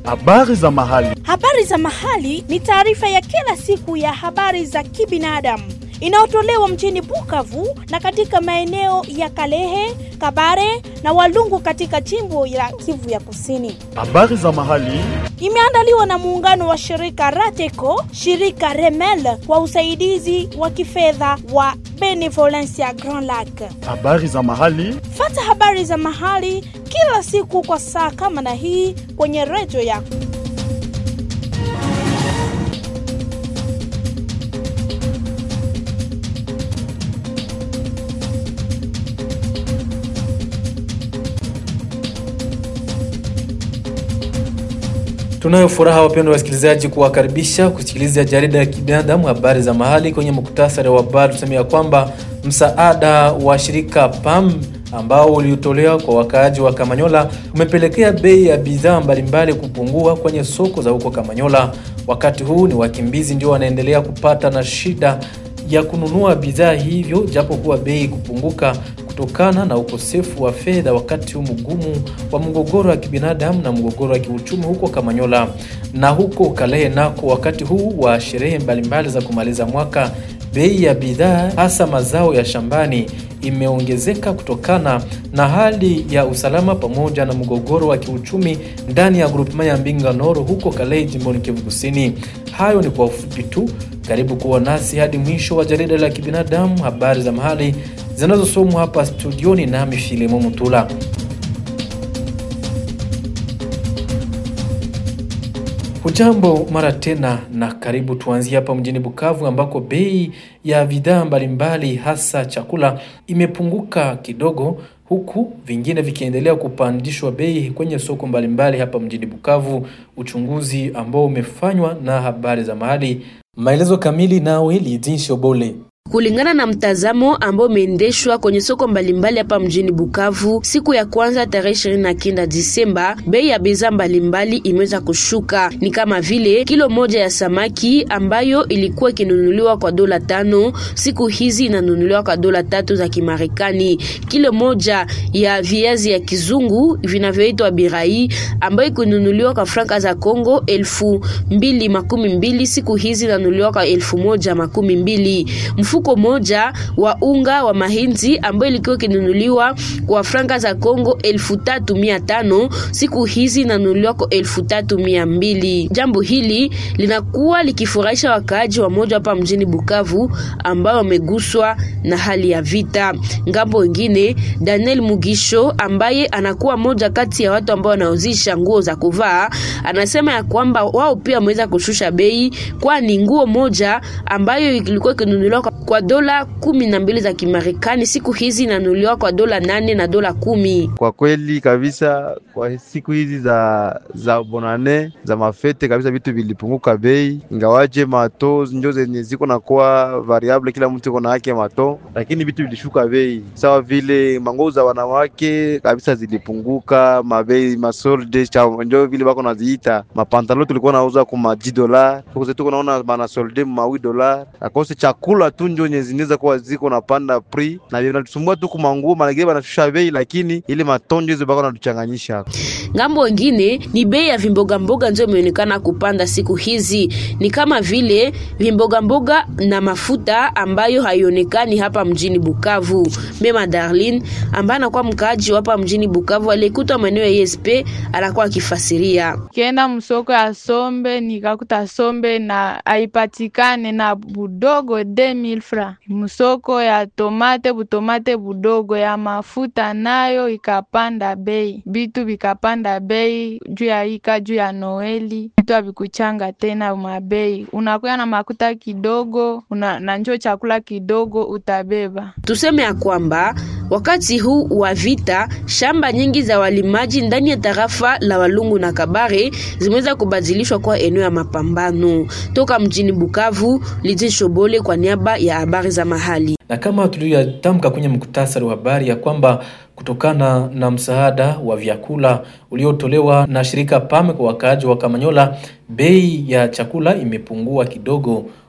Habari za mahali. Habari za mahali ni taarifa ya kila siku ya habari za kibinadamu inayotolewa mjini Bukavu na katika maeneo ya Kalehe, Kabare na Walungu katika jimbo la Kivu ya Kusini. Habari za mahali. Imeandaliwa na muungano wa shirika Rateco, shirika Remel kwa usaidizi wa kifedha wa Benevolencia Grand Lac. Habari za mahali. Fata habari za mahali kila siku kwa saa kama na hii kwenye redio yako. Tunayo furaha wapendwa wasikilizaji, kuwakaribisha kusikiliza jarida ya kibinadamu habari za mahali. Kwenye muktasari wa habari tuseme ya kwamba msaada wa shirika PAM ambao uliotolewa kwa wakaaji wa Kamanyola umepelekea bei ya bidhaa mbalimbali kupungua kwenye soko za huko Kamanyola. Wakati huu ni wakimbizi ndio wanaendelea kupata na shida ya kununua bidhaa hivyo, japo kuwa bei kupunguka kutokana na ukosefu wa fedha wakati huu mgumu wa mgogoro wa kibinadamu na mgogoro wa kiuchumi huko Kamanyola na huko Kalehe nako. Wakati huu wa sherehe mbalimbali za kumaliza mwaka, bei ya bidhaa hasa mazao ya shambani imeongezeka kutokana na hali ya usalama pamoja na mgogoro wa kiuchumi ndani ya grupema ya Mbinga Noro huko Kalehe jimboni Kivu Kusini. Hayo ni kwa ufupi tu. Karibu kuwa nasi hadi mwisho wa jarida la kibinadamu, habari za mahali zinazosomwa hapa studioni nami Filemo Mutula. Hujambo mara tena na karibu. Tuanzie hapa mjini Bukavu ambako bei ya bidhaa mbalimbali hasa chakula imepunguka kidogo, huku vingine vikiendelea kupandishwa bei kwenye soko mbalimbali hapa mjini Bukavu, uchunguzi ambao umefanywa na habari za mahali. Maelezo kamili nawe Lidin Shobole. Kulingana na mtazamo ambao umeendeshwa kwenye soko mbalimbali hapa mjini Bukavu, siku ya kwanza tarehe ishirini na kenda Disemba, bei ya bidhaa mbalimbali imeweza kushuka. Ni kama vile kilo moja ya samaki ambayo ilikuwa ikinunuliwa kwa dola tano, siku hizi inanunuliwa kwa dola tatu za Kimarekani. Kilo moja ya viazi ya kizungu vinavyoitwa birai ambayo ikinunuliwa kwa franka za Kongo elfu mbili makumi mbili, siku hizi inanunuliwa kwa elfu moja makumi mbili. Mfuko moja wa unga wa mahindi ambayo ilikuwa ikinunuliwa kwa franka za Kongo elfu tatu mia tano siku hizi inanunuliwa kwa elfu tatu mia mbili. Jambo hili linakuwa likifurahisha wakaaji wa moja hapa mjini Bukavu ambao wameguswa na hali ya vita. Ngambo wengine, Daniel Mugisho ambaye anakuwa moja kati ya watu ambao wanauzisha nguo za kuvaa anasema ya kwamba wao pia wameweza kushusha bei, kwani nguo moja ambayo ilikuwa ikinunuliwa kwa dola kumi na mbili za Kimarekani siku hizi inanunuliwa kwa dola nane na dola kumi. Kwa kweli kabisa, kwa siku hizi za za bonane za mafete kabisa, vitu vilipunguka bei, ingawaje mato njo zenye ziko na kuwa variable, kila mtu iko na yake mato, lakini vitu vilishuka bei, sawa vile manguo za wanawake kabisa zilipunguka mabei, masolde njo vile bako naziita mapantalo, tulikuwa nauza kwa maji dola, tuko naona bana solde mawi dola, akose chakula tu njo nye zinaweza kuwa ziko napanda pri na vinatusumbua tu kumanguo malagile banashusha bei, lakini ile matonjo hizo bako natuchanganyisha. Ngambo wengine ni bei ya vimboga mboga ndio imeonekana kupanda siku hizi, ni kama vile vimboga mboga na mafuta ambayo haionekani hapa mjini Bukavu. Mema Darlin ambaye anakuwa mkaaji hapa mjini Bukavu alikuta maeneo ya ESP anakuwa akifasiria. Kienda msoko ya sombe nikakuta sombe na haipatikane na budogo 2000 fra. Msoko ya tomate butomate budogo ya mafuta nayo ikapanda bei, bitu vikapanda bei juu ya ika juu ya Noeli, vitu havikuchanga tena mabei. Unakuya na makuta kidogo una, na njo chakula kidogo utabeba. Tuseme ya kwamba wakati huu wa vita, shamba nyingi za walimaji ndani ya tarafa la Walungu na Kabare zimeweza kubadilishwa kwa eneo ya mapambano. Toka mjini Bukavu, Lidi Shobole kwa niaba ya habari za mahali. Na kama tuliyotamka kwenye muktasari wa habari ya kwamba kutokana na msaada wa vyakula uliotolewa na shirika PAM kwa wakaaji wa Kamanyola, bei ya chakula imepungua kidogo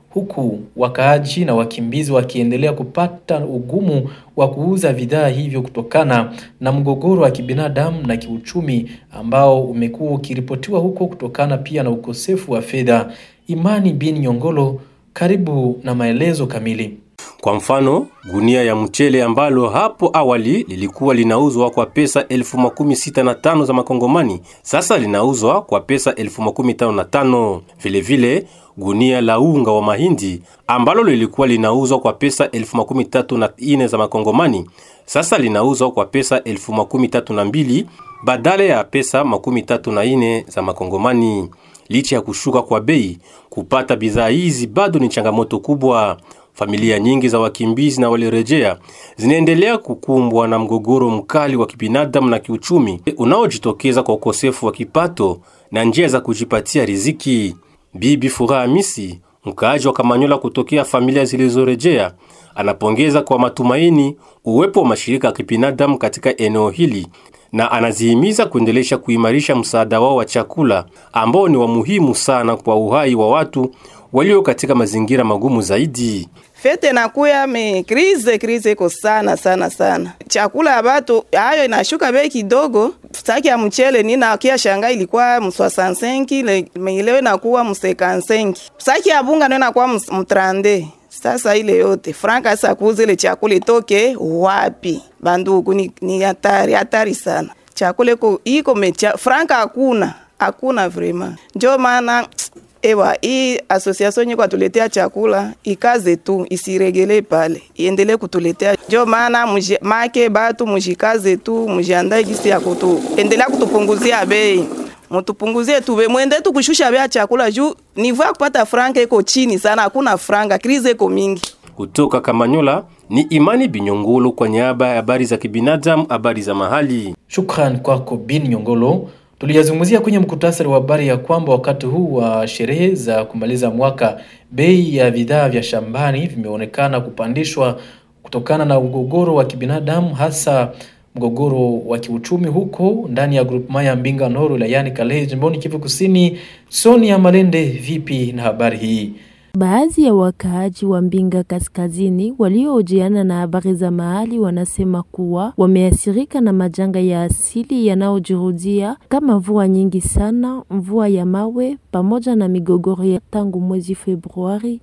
huku wakaaji na wakimbizi wakiendelea kupata ugumu wa kuuza bidhaa hivyo kutokana na mgogoro wa kibinadamu na kiuchumi ambao umekuwa ukiripotiwa huko kutokana pia na ukosefu wa fedha. Imani bin Nyongolo, karibu na maelezo kamili. Kwa mfano, gunia ya mchele ambalo hapo awali lilikuwa linauzwa kwa pesa elfu makumi sita na tano za makongomani sasa linauzwa kwa pesa elfu makumi tano na tano. Vilevile gunia la unga wa mahindi ambalo lilikuwa linauzwa kwa pesa elfu makumi tatu na ine za makongomani sasa linauzwa kwa pesa elfu makumi tatu na mbili badala ya pesa makumi tatu na ine za makongomani. Licha ya kushuka kwa bei, kupata bidhaa hizi bado ni changamoto kubwa. Familia nyingi za wakimbizi na waliorejea zinaendelea kukumbwa na mgogoro mkali wa kibinadamu na kiuchumi unaojitokeza kwa ukosefu wa kipato na njia za kujipatia riziki. Bibi Furaha Hamisi, mkaaji wa Kamanyola kutokea familia zilizorejea, anapongeza kwa matumaini uwepo wa mashirika ya kibinadamu katika eneo hili na anazihimiza kuendelesha kuimarisha msaada wao wa chakula ambao ni wa muhimu sana kwa uhai wa watu walio katika mazingira magumu zaidi. Fete nakuya me krize krize iko sana sana sana. Chakula ya batu hayo inashuka bei kidogo. Saki ya mchele nina kia shanga ilikuwa mswasansenki le meileo inakuwa msekansenki. Saki ya bunga ndio inakuwa mtrande. Sasa ile yote franka sasa kuuza ile chakula itoke wapi? Bandugu ni, ni hatari hatari sana. Chakula iko iko mecha franka hakuna hakuna vrema. Ndio maana Ewa, hii association nyiko atuletea chakula ikaze tu, isiregele pale, iendelee kutuletea. Ndio maana make batu mujikaze tu, mujiandae gisi ya kutu endelea kutupunguzia bei, mutupunguzie tu bei, mwende tu kushusha bei ya chakula juu nivo ya kupata franga iko chini sana, hakuna franga, krize iko mingi. Kutoka Kamanyola ni Imani Binyongolo kwa niaba ya habari za kibinadamu, habari za mahali. Shukran kwako bin Nyongolo. Tuliyazungumzia kwenye mkutasari wa habari ya kwamba wakati huu wa sherehe za kumaliza mwaka, bei ya bidhaa vya shambani vimeonekana kupandishwa kutokana na mgogoro wa kibinadamu, hasa mgogoro wa kiuchumi huko ndani ya grupema ya Mbinga Noro wilayani Kalehe jimboni Kivu Kusini. Sonia Malende, vipi na habari hii? Baadhi ya wakaaji wa Mbinga Kaskazini waliohojiana na habari za mahali wanasema kuwa wameathirika na majanga ya asili yanayojirudia kama mvua nyingi sana, mvua ya mawe pamoja na migogoro ya tangu mwezi Februari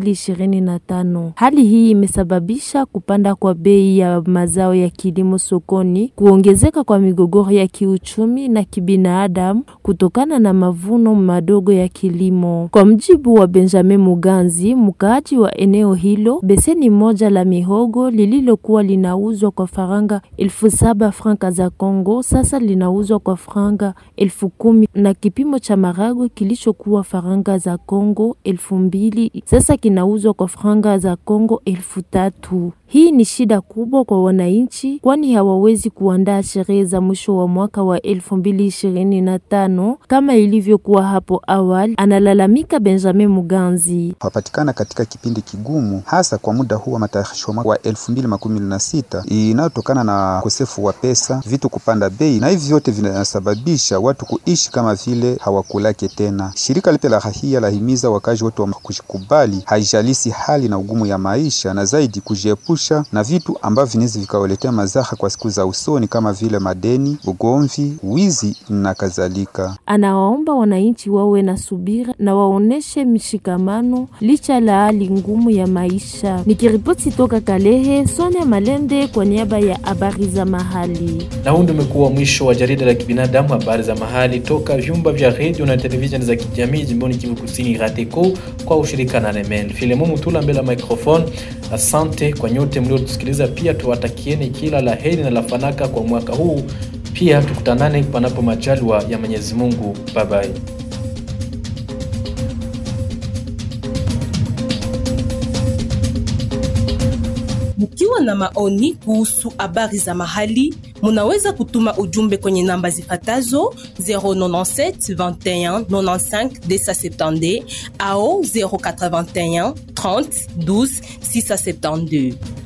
2025. Hali hii imesababisha kupanda kwa bei ya mazao ya kilimo sokoni, kuongezeka kwa migogoro ya kiuchumi na kibinadamu kutokana na mavuno madogo ya kilimo. Kwa mjibu wa Benjamin Muganzi, mkaaji wa eneo hilo, beseni moja la mihogo lililokuwa linauzwa kwa faranga elfu saba franka za Kongo sasa linauzwa kwa faranga elfu kumi na kipimo cha maragwe kilichokuwa faranga za Kongo elfu mbili sasa kinauzwa kwa faranga za Kongo elfu tatu. Hii ni shida kubwa kwa wananchi, kwani hawawezi kuandaa sherehe za mwisho wa mwaka wa elfu mbili ishirini na tano kama ilivyokuwa hapo awali, analalamika Benjamin Muganzi. Wapatikana katika kipindi kigumu, hasa kwa muda huu wa matayarisho wa elfu mbili makumi na sita inayotokana na ukosefu wa pesa, vitu kupanda bei, na hivi vyote vinasababisha watu kuishi kama vile hawakulake tena. Shirika lipya la rahia lahimiza wakazi wote wa kujikubali, haijalisi hali na ugumu ya maisha, na zaidi kujiepusha na vitu ambavyo vinaweza vikawaletea madhara kwa siku za usoni kama vile madeni, ugomvi, wizi na kadhalika. Anawaomba wananchi wawe na subira na waoneshe mshikamano licha la hali ngumu ya maisha. Nikiripoti toka Kalehe, Sonia Malende kwa niaba ya habari za mahali. Na huu ndio umekuwa mwisho wa jarida la kibinadamu, habari za mahali toka vyumba vya redio na televisheni za kijamii jimboni Kivu Kusini, RATECO kwa ushirika na Remel. Filemo Mutula mbele ya microphone. Asante kwa nyote mliotusikiliza, pia tuwatakieni kila la heri na la fanaka kwa mwaka huu. Pia tukutanane panapo majaliwa ya Mwenyezi Mungu. Bye bye. Mkiwa na maoni kuhusu habari za mahali, munaweza kutuma ujumbe kwenye namba zifatazo 097 21 95 270 au 081 30 12 672.